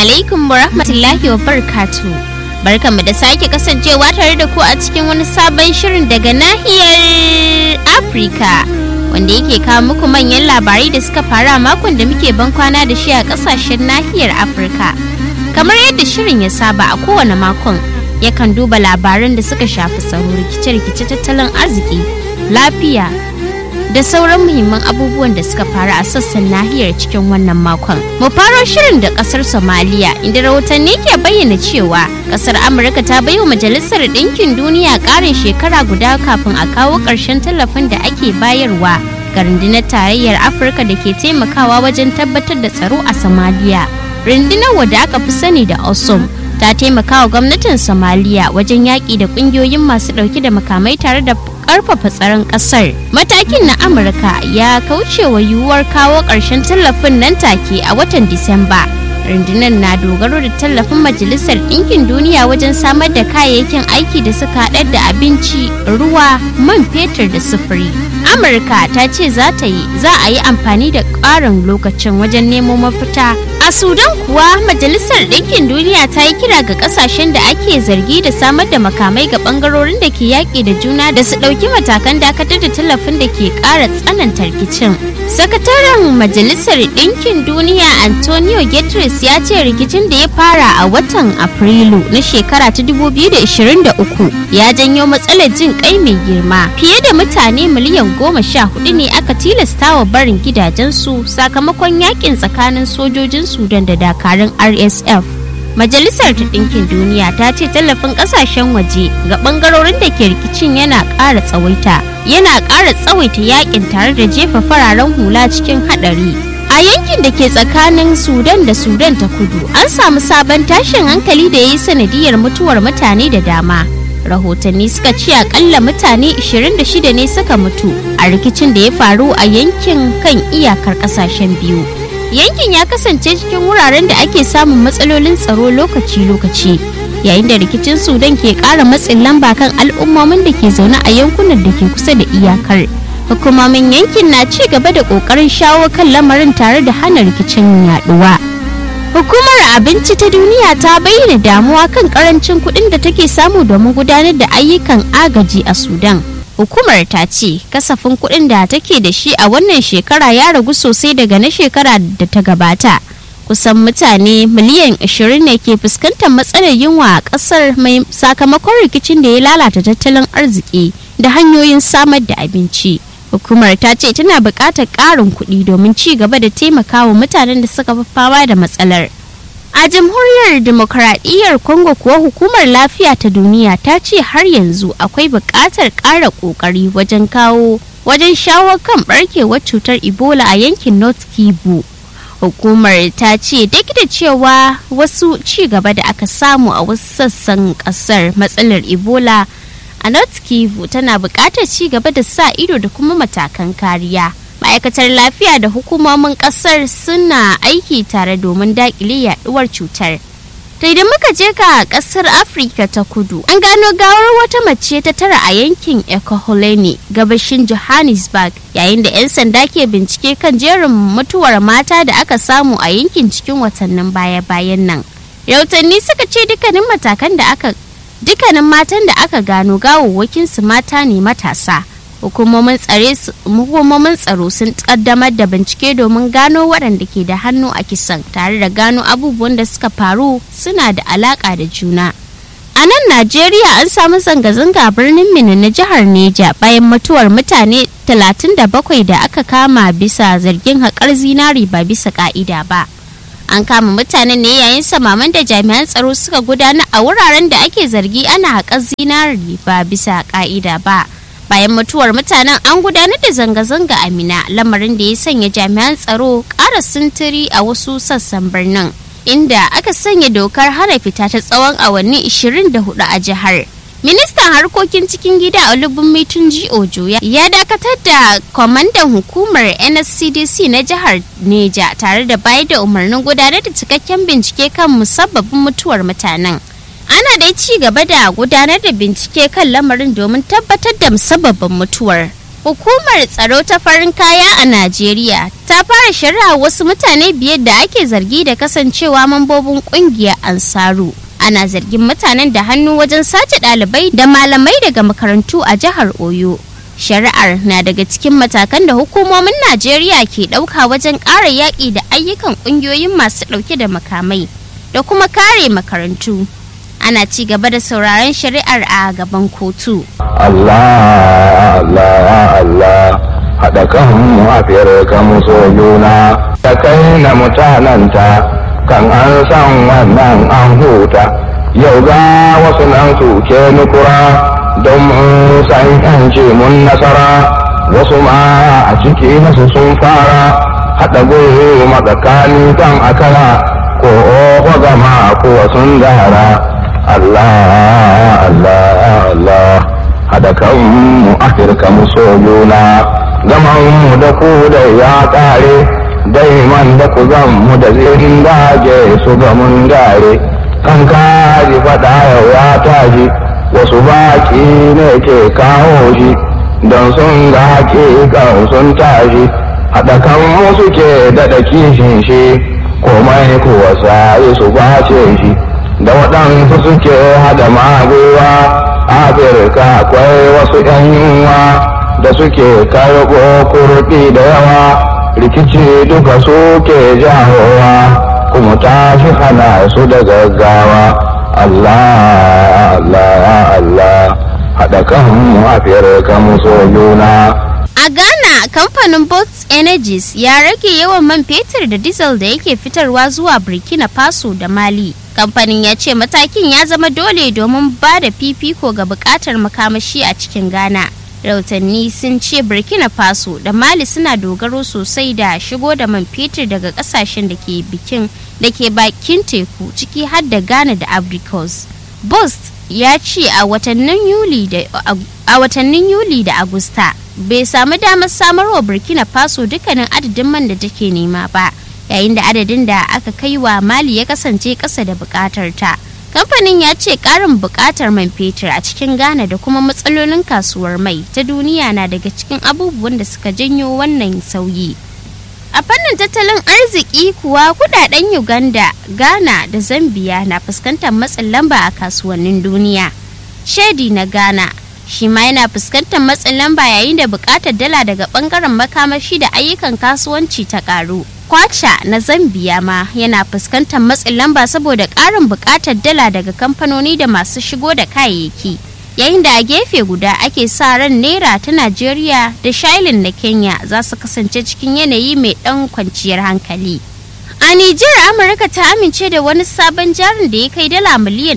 alaikum wa rahmatullahi wa barakatu. Barkanmu da sake kasancewa tare da ku a cikin wani sabon shirin daga nahiyar Afirka. Wanda yake kawo muku manyan labarai da suka faru a makon da muke ban kwana da shi a kasashen nahiyar Afirka. Kamar yadda shirin ya saba a kowane makon, yakan duba labaran da suka shafi tsaro rikice-rikice tattalin arziki, lafiya, da sauran muhimman abubuwan da suka faru a sassan nahiyar cikin wannan makon. Mu faro shirin da kasar Somaliya inda rahotanni ke bayyana cewa kasar Amurka ta baiwa Majalisar Ɗinkin Duniya ƙarin shekara guda kafin a kawo ƙarshen tallafin da ake bayarwa ga rundunar tarayyar Afirka da ke taimakawa wajen tabbatar da tsaro a Somaliya. Rundunar wadda aka fi sani da OSOM ta taimaka wa gwamnatin somaliya wajen yaƙi da ƙungiyoyin masu ɗauke da makamai tare da ƙarfafa tsaron ƙasar matakin na amurka ya kauce wa yiwuwar kawo ƙarshen tallafin nan take a watan disamba rundunar na dogaro da tallafin majalisar ɗinkin duniya wajen samar da kayayyakin aiki da suka haɗar da abinci ruwa man fetur da sufuri amurka ta ce za ta yi za a yi amfani da ƙarin lokacin wajen nemo mafita a sudan kuwa majalisar ɗinkin duniya ta yi kira ga ƙasashen da ake zargi da samar da makamai ga ɓangarorin da ke yaƙi da juna da su ɗauki matakan dakatar da tallafin da ke ƙara tsananta rikicin sakataren majalisar ɗinkin duniya antonio guterres ya ce rikicin da ya fara a watan afrilu na shekara ta 2023 ya janyo matsalar jin kai mai girma fiye da mutane miliyan goma sha hudu ne aka tilasta wa barin gidajensu sakamakon yakin tsakanin sojojin sudan da dakarun rsf majalisar ta ɗinkin duniya ta ce tallafin ƙasashen waje ga ɓangarorin da ke rikicin yana ƙara tsawaita yana ƙara tsawaita yakin tare da jefa fararen hula cikin haɗari a yankin da ke tsakanin sudan da sudan ta kudu an samu sabon tashin hankali da ya yi sanadiyar mutuwar mutane da dama rahotanni suka ce akalla mutane 26 ne suka mutu a rikicin da ya faru a yankin kan iyakar kasashen biyu yankin ya kasance cikin wuraren da ake samun matsalolin tsaro lokaci-lokaci yayin da rikicin sudan ke ƙara matsin lamba kan al'ummomin da ke zaune a yankunan da ke kusa da iyakar hukumomin yankin na ci gaba da ƙoƙarin shawo kan lamarin tare da hana rikicin yaduwa hukumar abinci ta duniya ta bayyana damuwa kan karancin kuɗin da take samu domin gudanar da ayyukan agaji a sudan hukumar ta ce kasafin kuɗin da take da shi a wannan shekara ya ragu sosai daga na shekara da ta gabata kusan mutane miliyan 20 ne ke fuskantar matsalar yunwa a ƙasar mai sakamakon rikicin da ya lalata tattalin arziki da hanyoyin samar da abinci hukumar ta ce tana buƙatar ƙarin kuɗi domin ci gaba da taimakawa mutanen da suka fi fama da matsalar a jamhuriyar demokradiyyar congo kuwa hukumar lafiya ta duniya ta ce har yanzu akwai buƙatar ƙara ƙoƙari wajen kawo wajen shawo kan ɓarkewar cutar ebola a yankin north kivu hukumar ta ce duk da cewa wasu ci gaba da aka samu a wasu sassan ƙasar matsalar ebola a north kivu tana buƙatar ci gaba da sa ido da kuma matakan kariya ma'aikatar lafiya da hukumomin ƙasar suna aiki tare domin daƙile yaduwar cutar to idan muka je ga ƙasar afirka ta kudu an gano gawar wata mace ta tara a yankin ekoholeni gabashin johannesburg yayin da 'yan sanda ke bincike kan jerin mutuwar mata da aka samu a yankin cikin watannin baya-bayan nan rahotanni suka ce dukkanin matakan da aka dukkanin matan da aka gano gawawwakinsu mata ne matasa hukumomin tsaro sun kaddamar da bincike domin gano waɗanda ke da hannu a kisan tare da gano abubuwan da suka faru suna da alaƙa da juna a nan najeriya an samu zanga-zanga birnin mini na jihar neja bayan mutuwar mutane 37 da aka kama bisa zargin haƙar zinari ba bisa ƙa'ida ba an kama mutanen ne yayin samaman da jami'an tsaro suka gudana a wuraren da ake zargi ana haƙar zinari ba bisa ƙa'ida ba bayan mutuwar mutanen an gudanar da zanga-zanga a mina lamarin da ya sanya jami'an tsaro ƙara sintiri a wasu sassan birnin inda aka sanya dokar hana fita ta tsawon awanni 24 a jihar ministan harkokin cikin gida olubunmi tunji ojo ya dakatar da kwamandan hukumar nscdc na jihar neja tare da bayar da umarnin gudanar da cikakken bincike kan musabbabin mutuwar mutanen ana dai ci gaba da gudanar da bincike kan lamarin domin tabbatar da musabbabin mutuwar Hukumar tsaro ta farin kaya a Najeriya ta fara shari'a wasu mutane biyar da ake zargi da kasancewa mambobin kungiyar Ansaru. Ana zargin mutanen da hannu wajen sace ɗalibai da malamai daga makarantu a jihar Oyo. Shari'ar na daga cikin matakan da hukumomin Najeriya ke ɗauka wajen ƙara yaƙi da ayyukan ƙungiyoyin masu ɗauke da makamai da kuma kare makarantu. Ana ci gaba da sauraron shari'ar a gaban kotu. Allah Allah Allah haɗa kanmu a kanmu so juna da kai na mutananta kan an san wannan an huta yau ga wasu nan suke nukura don mun san yanci mun nasara wasu ma a ciki nasu sun fara haɗa gulu matsakani kan akara ko oho gama ko sun dara Allah Allah Allah haɗa kanmu afirka mu so juna zaman mu da ku da ya ƙare daiman da ku zan mu da zirin daje su ga mun dare kan kaji faɗa yau ya taji wasu baƙi ne ke kawo shi don sun ga haƙiƙan sun tashi haɗa kanmu suke daɗa kishin shi komai kuwa sai su bace shi da waɗansu suke hada magowa afirka akwai wasu ‘yan yunwa da suke karɓo kurɗi da yawa rikici duka suke jahowa kuma tashi hana su da gaggawa Allah Allah Allah haɗa kanmu afirka mu so juna A Ghana, kamfanin Bots Energies ya rage yawan man fetur da diesel da yake fitarwa zuwa Burkina Faso da Mali. Kamfanin ya ce matakin ya zama dole domin ba da fifiko ga bukatar makamashi a cikin Ghana. Rautanni sun ce Burkina Faso da Mali suna dogaro sosai da shigo da man fetur daga kasashen da ke bikin da ke bakin teku ciki har da Ghana da Abrikos. Bost ya ce a watannin Yuli da a watannin Yuli da Agusta bai samu damar samarwa Burkina Faso dukkanin adadin man da take nema ba yayin da adadin da aka kai wa Mali ya kasance ƙasa da buƙatar ta. Kamfanin ya ce ƙarin buƙatar man fetur a cikin Ghana da kuma matsalolin kasuwar mai ta duniya na daga cikin abubuwan da suka janyo wannan sauyi. A fannin tattalin arziki kuwa kudaden Uganda, Ghana da Zambia na fuskantar matsin lamba a kasuwannin duniya. Shedi na Ghana shi ma yana fuskantar matsin lamba yayin da bukatar dala daga bangaren makamashi da ayyukan kasuwanci ta karu. Kwacha na Zambia ma yana fuskantar matsin lamba saboda karin bukatar dala daga kamfanoni da masu shigo da kayayyaki. yayin da a gefe guda ake sa ran naira ta najeriya da shailin na kenya za su kasance cikin yanayi mai dan kwanciyar hankali a nijar amurka ta amince da wani sabon jarin da ya kai dala miliyan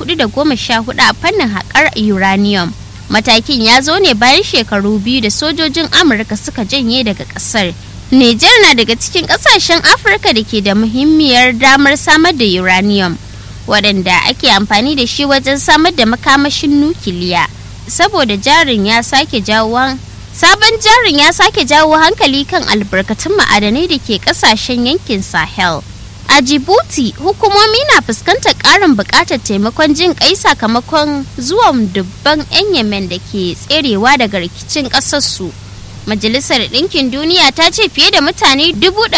414 a fannin haƙar uranium matakin ya zo ne bayan shekaru biyu da sojojin amurka suka janye daga ƙasar Nijar na daga cikin ƙasashen afirka da ke da muhimmiyar damar samar da uranium waɗanda ake amfani da shi wajen samar da makamashin nukiliya saboda jarin ya sake jawo sabon jarin ya sake jawo hankali kan albarkatun ma'adanai da ke kasashen yankin sahel a jibuti hukumomi na fuskantar ƙarin buƙatar taimakon jin kai sakamakon zuwan dubban 'yan yemen da ke tserewa daga rikicin ƙasarsu Majalisar Ɗinkin Duniya ta ce fiye da mutane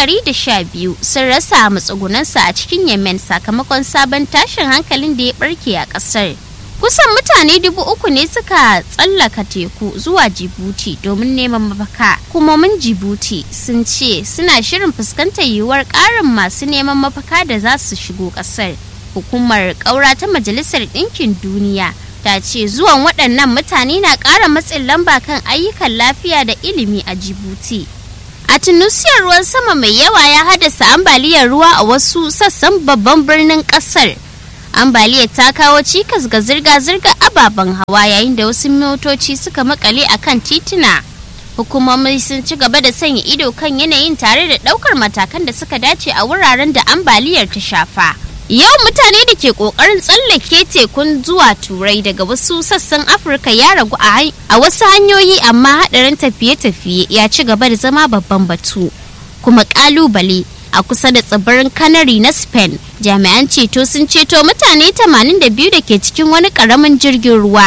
biyu sun rasa matsugunansu a cikin Yemen sakamakon sabon tashin hankalin da ya barke a ƙasar. Kusan mutane dubu uku ne suka tsallaka teku zuwa Jibuti domin neman mafaka. Hukumomin Jibuti sun ce suna shirin fuskantar yiwuwar ƙarin masu neman mafaka da za su shigo ƙasar. Hukumar ƙaura ta Majalisar Ɗinkin Duniya ta ce zuwan waɗannan mutane na ƙara matsin lamba kan ayyukan lafiya da ilimi a jibuti a tunusiyar ruwan sama mai yawa ya haddasa ambaliyar ruwa a wasu sassan babban birnin ƙasar ambaliyar ta kawo cikas ga zirga-zirga ababen hawa yayin da wasu motoci suka makale a kan tituna hukumomi sun ci gaba da sanya ido kan yanayin tare da ɗaukar matakan da suka dace a wuraren da ambaliyar ta shafa Yawan mutane da ke kokarin tsallake tekun zuwa turai daga wasu sassan Afirka ya ragu a wasu hanyoyi amma hadarin tafiye-tafiye ya ci gaba da zama babban batu. Kuma kalubale a kusa da tsibirin Canary na Spain, jami'an ceto sun ceto mutane 82 da ke cikin wani karamin jirgin ruwa.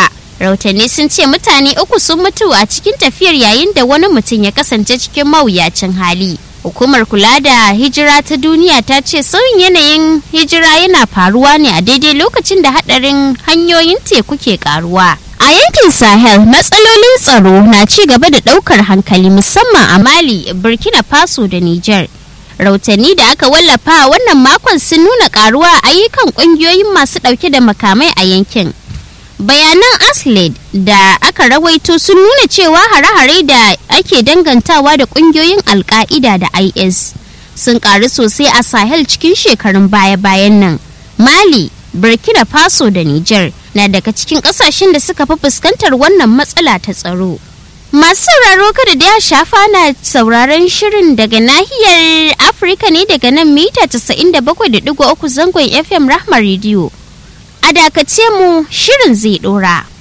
rahotanni sun ce mutane uku sun mutu a cikin tafiyar yayin da wani mutum ya kasance cikin mawuyacin hali hukumar kula da hijira ta duniya ta ce sauyin yanayin hijira yana faruwa ne a daidai lokacin da hadarin hanyoyin teku ke karuwa a yankin sahel matsalolin tsaro na ci gaba da daukar hankali musamman a mali burkina faso da niger rahotanni da aka wallafa wannan makon sun nuna karuwa a ayyukan kungiyoyin masu dauke da makamai a yankin bayanan asled da aka rawaito sun nuna cewa hare-hare da ake dangantawa da kungiyoyin alka'ida da is sun karu sosai a sahel cikin shekarun baya-bayan nan mali burkina faso da niger na daga cikin kasashen da suka fi fuskantar wannan matsala ta tsaro masu sauraro kada da ya shafa na sauraron shirin daga nahiyar afirka ne daga nan mita 97.3 zangon fm rahma rediyo a dakace mu shirin zai dora.